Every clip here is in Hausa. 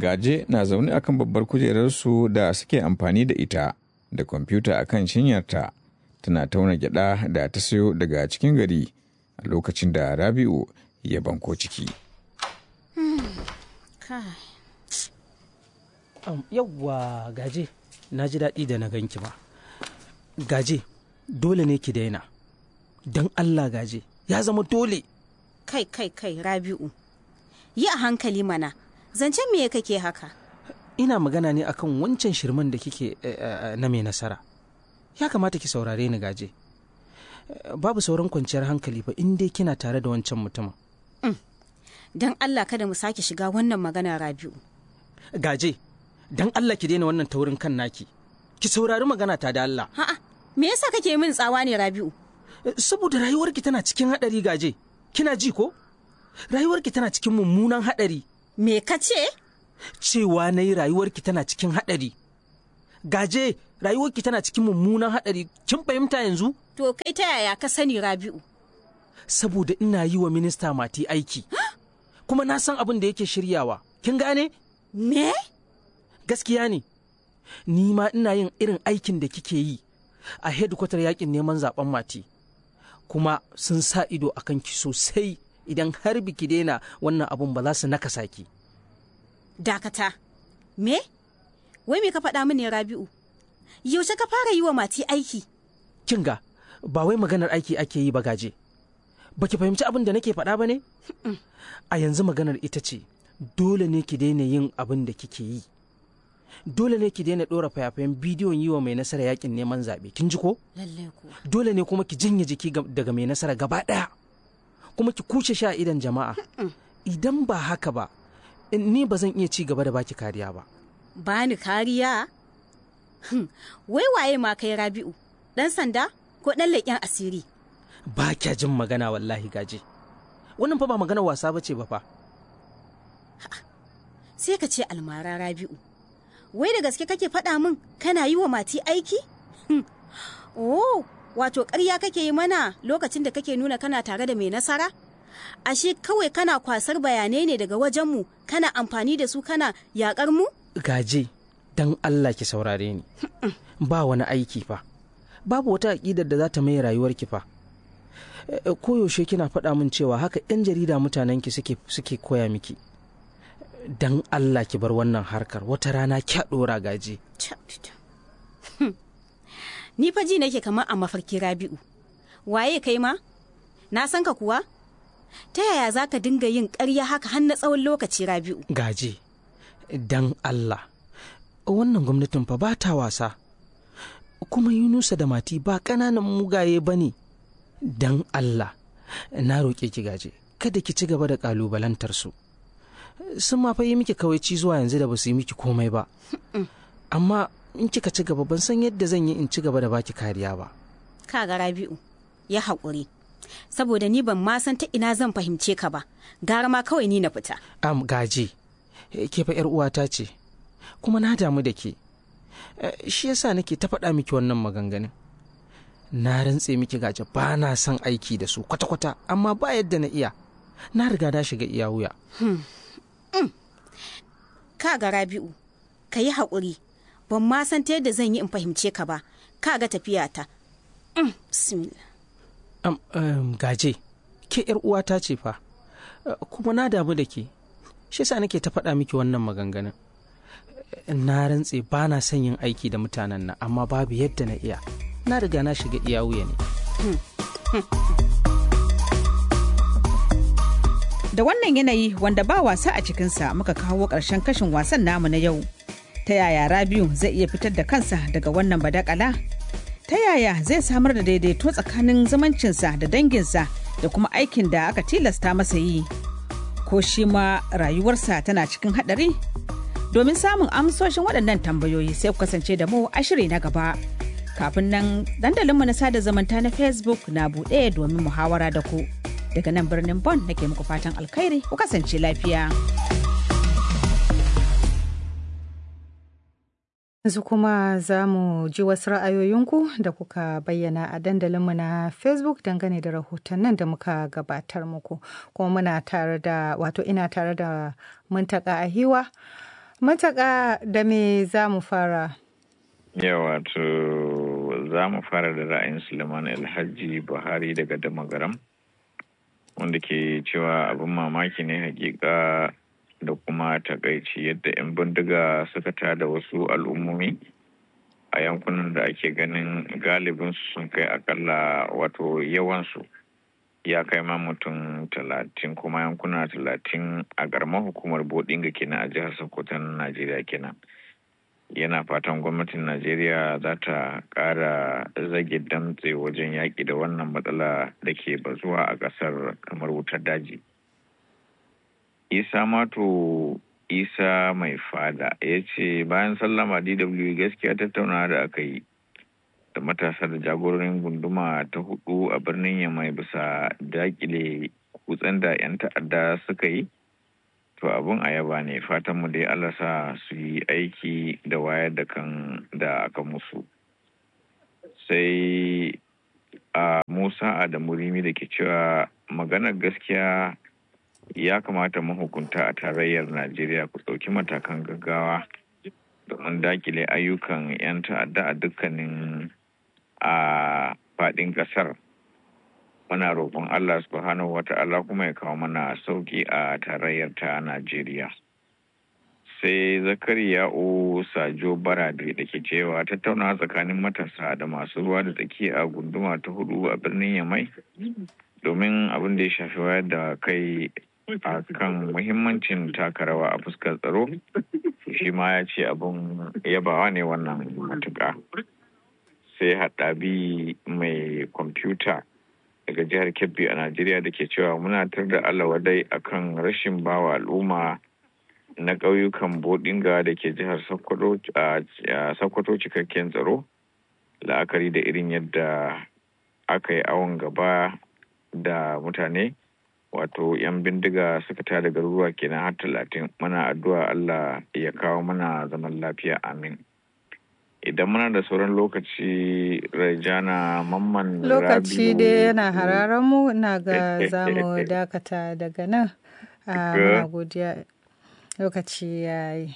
gaje na zaune akan babbar kujerarsu da suke amfani da ita da kwamfuta akan cinyarta tana tauna gyada da ta sayo daga cikin gari a lokacin da rabi'u ya banko ciki yawwa gaje na ji daɗi da na ganki ba gaje dole ne ki daina don allah gaje ya zama dole kai kai kai rabi'u yi a hankali mana zancen me kake haka ina magana ne akan wancan shirman da kike na mai nasara ya kamata ki saurare ni gaje babu sauran kwanciyar hankali ba in dai kina tare da wancan mutumin don allah kada mu sake shiga wannan magana rabi'u gaje don allah ki daina wannan taurin kan naki ki saurari magana ta da allah ha'a me yasa kake min tsawa ne rabi'u saboda rayuwarki tana cikin haɗari gaje kina ji ko rayuwarki tana cikin mummunan haɗari me ka ce cewa na yi rayuwarki tana cikin haɗari gaje rayuwarki tana cikin mummunan haɗari kin fahimta yanzu to kai ta yaya ka sani rabi'u saboda ina yi wa minista mati aiki kuma na san abin da yake shiryawa kin gane me gaskiya ne ni ma ina yin irin aikin da kike yi a hedkwatar yakin neman zaben mati kuma sun sa ido a kanki sosai idan har biki daina wannan abun ba za su nakasa ki. Dakata, me? Wai me ka faɗa mini Rabi'u? Yaushe ka fara yi wa mati aiki? Kinga, ba wai maganar aiki ake yi ba gaje. Baki fahimci abin da nake faɗa ba ne? A yanzu maganar ita ce, dole ne ki daina yin abin da kike yi. Dole ne ki daina ɗora fayafayen bidiyon yi wa mai nasara yakin neman zaɓe, kin ji ko? Lallai kuwa. Dole ne kuma ki janye jiki daga mai nasara gaba ɗaya. Kuma ki kuce sha idan jama'a. Idan ba haka ba, ni ba zan iya ci gaba da baki kariya ba. Bani kariya? Wai waye ma kai Rabi'u? Ɗan sanda ko ɗan leƙen asiri? Ba kya jin magana wallahi gaje. Wannan fa ba magana wasa ba ce ba fa. Sai ka ce almara Rabi'u. Wai da gaske kake faɗa min kana yi wa mati aiki? Oh, wato ƙarya kake yi mana lokacin da kake nuna kana tare da mai nasara? Ashe kawai kana kwasar bayanai ne daga wajenmu kana amfani da su kana yaƙar mu? Gaje, don Allah ki saurare ni. ba wani aiki fa. Babu wata aƙidar da za ta mai rayuwarki fa. Koyaushe kina faɗa min cewa haka 'yan jarida mutanenki suke, suke koya miki. Don Allah ki bar wannan harkar wata rana kya ɗora gaje. Ni fa ji nake kamar a mafarki Rabi'u. Waye kai ma? Na san ka kuwa? Ta yaya za ka dinga yin ƙarya haka har na tsawon lokaci Rabi'u? Gaje, dan Allah, wannan gwamnatin fa ba ta wasa. Kuma Yunusa da Mati ba ƙananan mugaye ba ne. Dan Allah, na roƙe ki gaje, kada ki ci gaba da ƙalubalantar su. Sun ma fa yi miki kawaici zuwa yanzu da ba su yi miki komai ba. Amma in kika ci gaba ban san yadda zan yi in ci gaba da baki kariya ba. Kaga Rabi'u, ya haƙuri. Saboda ni ban ma san ta ina zan fahimce ka ba, gara ma kawai ni na fita. Am gaji, ke fa ‘yar uwata ce, kuma na damu da ke. Shi yasa nake ta faɗa miki wannan maganganun. Na rantse miki gaje ba na son aiki da su kwata-kwata, amma ba yadda na iya. Na riga na shiga iya wuya. Kaga Rabi'u, ka yi haƙuri. ban ma san ta yadda zan yi in fahimce ka ba ka ga tafiyata um, um, gaje ke yar uwata ce fa uh, kuma na damu da ke shi sa nake ta faɗa miki wannan maganganun na rantse ba na son yin aiki da mutanen nan amma babu yadda na iya na riga na shiga iya wuya ne da wannan yanayi wanda ba wasa a cikinsa muka kawo ƙarshen kashin wasan namu na yau ta yaya rabiu zai iya fitar da kansa daga wannan badakala ta yaya zai samar da daidaito tsakanin zumuncinsa da danginsa da kuma aikin da aka tilasta masa yi ko shi ma rayuwarsa tana cikin hadari domin samun amsoshin waɗannan tambayoyi sai ku kasance da mu a shiri na gaba kafin nan dandalinmu na sada zumunta na facebook na buɗe domin muhawara da ku daga nan birnin bon nake muku fatan alkhairi ku kasance lafiya. Yanzu kuma za mu ji wasu ra'ayoyinku da kuka bayyana a dandalinmu na Facebook dangane da rahotannin da muka gabatar muku. Kuma muna tare da wato ina tare da muntaka a hiwa Mataka da me za mu fara? Yawa to za mu fara da ra'ayin Suleiman Alhaji Buhari daga Damagaram wanda ke cewa abin mamaki ne hakika da kuma takaici yadda 'yan bindiga suka tada wasu al'ummomi a yankunan da ake ganin galibin sun kai akalla wato yawansu ya kai ma mutum talatin kuma yankuna talatin a garman hukumar bodinga kenan a jihar sokoto na najeriya kenan yana fatan gwamnatin najeriya za ta kara zage damtse wajen yaƙi da wannan matsala da ke bazuwa a ƙasar kamar wutar daji isa mato isa mai fada ya ce bayan sallama dw gaskiya tattaunawa da aka yi da matasa da jagororin gunduma ta hudu a birnin yamai bisa dakile kutsen da 'yan ta'adda suka yi to abun a yaba ne fatan mu dai Allah sa su yi aiki da wayar da kan da aka musu sai a musa adamu rimi da ke cewa maganar gaskiya ya kamata mahukunta a tarayyar najeriya ku ɗauki matakan gaggawa domin dakile ayyukan 'yan ta'adda a dukkanin a faɗin ƙasar muna roƙon allah subhanahu wata'ala kuma ya kawo mana sauƙi a tarayyar ta najeriya sai zakariya o sajo barade da ke cewa tattaunawa tsakanin matasa da masu ruwa da tsaki a gunduma ta hudu a birnin yamai domin abin da ya shafi wayar da kai a kan muhimmancin taka rawa a fuskar tsaro shi ma ya ce abin yabawa ne wannan matuƙa sai haɗabi mai kwamfuta daga jihar kebbi a najeriya da ke cewa muna tar da alawadai akan rashin bawa al'umma na ƙauyukan bodinga da ke jihar sokoto cikakken tsaro la'akari da irin yadda aka yi awon gaba da mutane wato 'yan bindiga suka tada garuruwa kenan har talatin muna addu'a allah ya kawo mana zaman lafiya amin idan muna da sauran lokaci rajana mamman lokaci dai yana hararen mu ina ga za mu dakata daga nan a godiya lokaci ya yi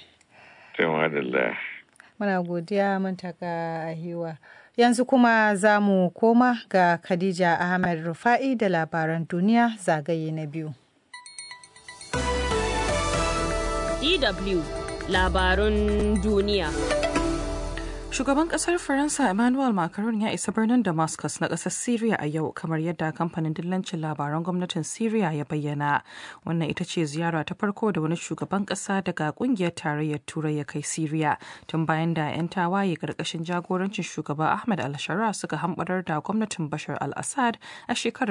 muna godiya mun taka ahiwa yanzu kuma za mu koma ga khadija ahmed rufa'i da labaran duniya zagaye na biyu dw labarun duniya Shugaban kasar Faransa Emmanuel Macron ya isa birnin Damascus na kasar Syria a yau kamar yadda kamfanin dillancin labaran gwamnatin Syria ya bayyana. Wannan ita ce ziyara ta farko da wani shugaban kasa daga kungiyar tarayyar Turai ya kai Syria tun bayan da 'yan tawaye karkashin jagorancin shugaba Ahmed al-Shara suka hambarar da gwamnatin Bashar al-Assad a shekarar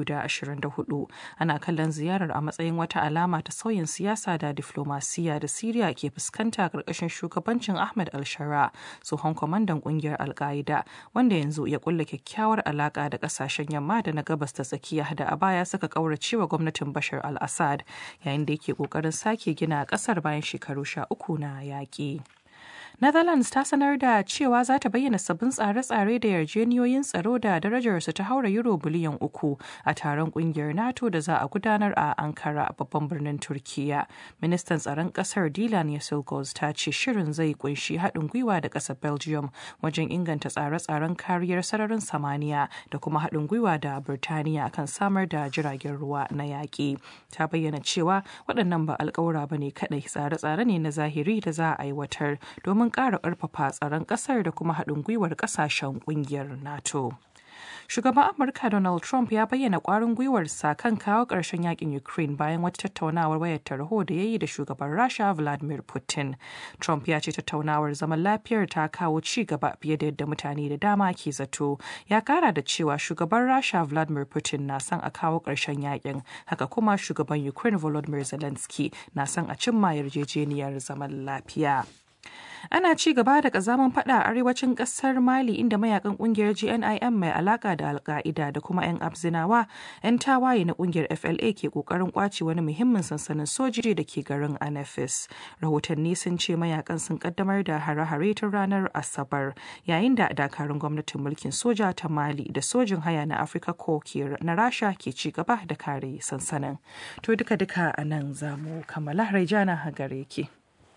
2024. Ana kallon ziyarar a matsayin wata alama ta sauyin siyasa da diflomasiya da Syria ke fuskanta karkashin shugabancin Ahmed al-Shara. tsohon kwamandan kungiyar alka'ida wanda yanzu ya kulla kyakkyawar alaka da kasashen yamma da na gabas ta tsakiya da a baya suka kaurace wa gwamnatin bashar al-assad yayin da yake kokarin sake gina kasar bayan shekaru sha uku na yaƙi. Netherlands ta sanar da cewa za ta bayyana sabbin tsare-tsare da yarjeniyoyin tsaro da darajarsu ta haura euro biliyan uku a taron kungiyar NATO da za a gudanar a Ankara babban birnin Turkiya. Ministan tsaron kasar Dilan Yasilgoz ta ce shirin zai kunshi haɗin gwiwa da ƙasar Belgium wajen inganta tsare-tsaren kariyar sararin samaniya da kuma haɗin gwiwa da Birtaniya kan samar da jiragen ruwa na yaƙi. Ta bayyana cewa waɗannan ba alƙawura ba ne kaɗai tsare-tsare ne na zahiri da za a aiwatar domin ƙara ƙarfafa tsaron ƙasar da kuma haɗin gwiwar ƙasashen ƙungiyar NATO. Shugaban Amurka Donald Trump ya bayyana ƙwarin gwiwarsa kan kawo ƙarshen yakin Ukraine bayan wata tattaunawar wayar tarho da ya yi da shugaban Rasha Vladimir Putin. Trump ya ce tattaunawar zaman lafiyar ta kawo ci gaba fiye da yadda mutane da dama ke zato. Ya kara da cewa shugaban Rasha Vladimir Putin na son a kawo ƙarshen yakin. Haka kuma shugaban Ukraine Volodymyr Zelensky na son a cimma yarjejeniyar zaman lafiya. ana ci gaba da kazaman fada a arewacin kasar mali inda mayakan kungiyar gnim mai alaka da alka'ida da kuma 'yan abzinawa 'yan tawaye na kungiyar fla ke kokarin kwace wani muhimmin sansanin soji da ke garin anafis rahotanni sun ce mayakan sun kaddamar da hare-hare tun ranar asabar yayin da dakarun gwamnatin mulkin soja ta mali da sojin haya na afirka ko na rasha ke ci gaba da kare sansanin to duka-duka a nan za mu kammala raijana gare ki.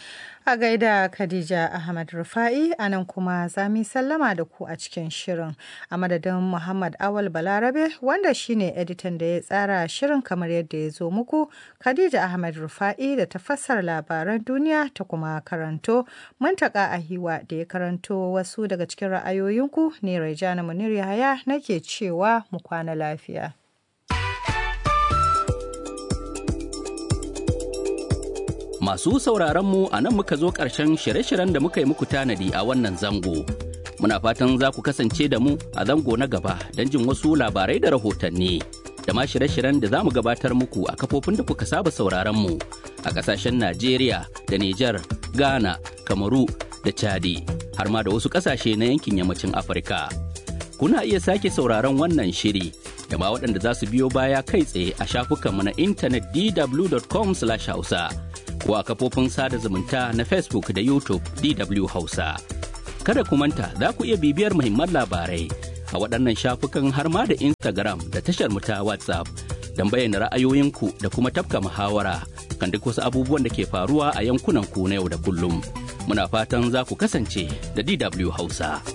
A gaida Khadija Ahmad Rufa'i a nan kuma za mu sallama da ku a cikin shirin a madadin Muhammad Awal Balarabe wanda shine editan da ya tsara shirin kamar yadda ya zo muku Khadija Ahmad Rufa'i da ta fassara labaran duniya ta kuma karanto Muntaka Ahiwa da ya karanto wasu daga cikin ra'ayoyinku ne Raijana Munir Yahaya nake cewa mu kwana lafiya. Masu sauraron mu a nan muka zo ƙarshen shirye-shiryen da muka yi muku tanadi a wannan zango. Muna fatan za ku kasance da mu a zango na gaba don jin wasu labarai da rahotanni. Da ma shirye-shiryen da za mu gabatar muku a kafofin da kuka saba sauraron mu a ƙasashen Najeriya da Nijar, Ghana, Kamaru da Chadi, har ma da wasu ƙasashe na yankin yammacin Afirka. Kuna iya sake sauraron wannan shiri da ma waɗanda za su biyo baya kai tsaye a shafukanmu na intanet dw.com/hausa. ko a kafofin sada zumunta na Facebook da YouTube DW Hausa. Kada ku manta za ku iya bibiyar muhimman labarai a waɗannan shafukan har ma da Instagram da tashar mu ta WhatsApp don bayyana ra'ayoyinku da kuma tafka muhawara kan duk wasu abubuwan da ke faruwa a yankunan ku na yau da kullum. Muna fatan za ku kasance da DW Hausa.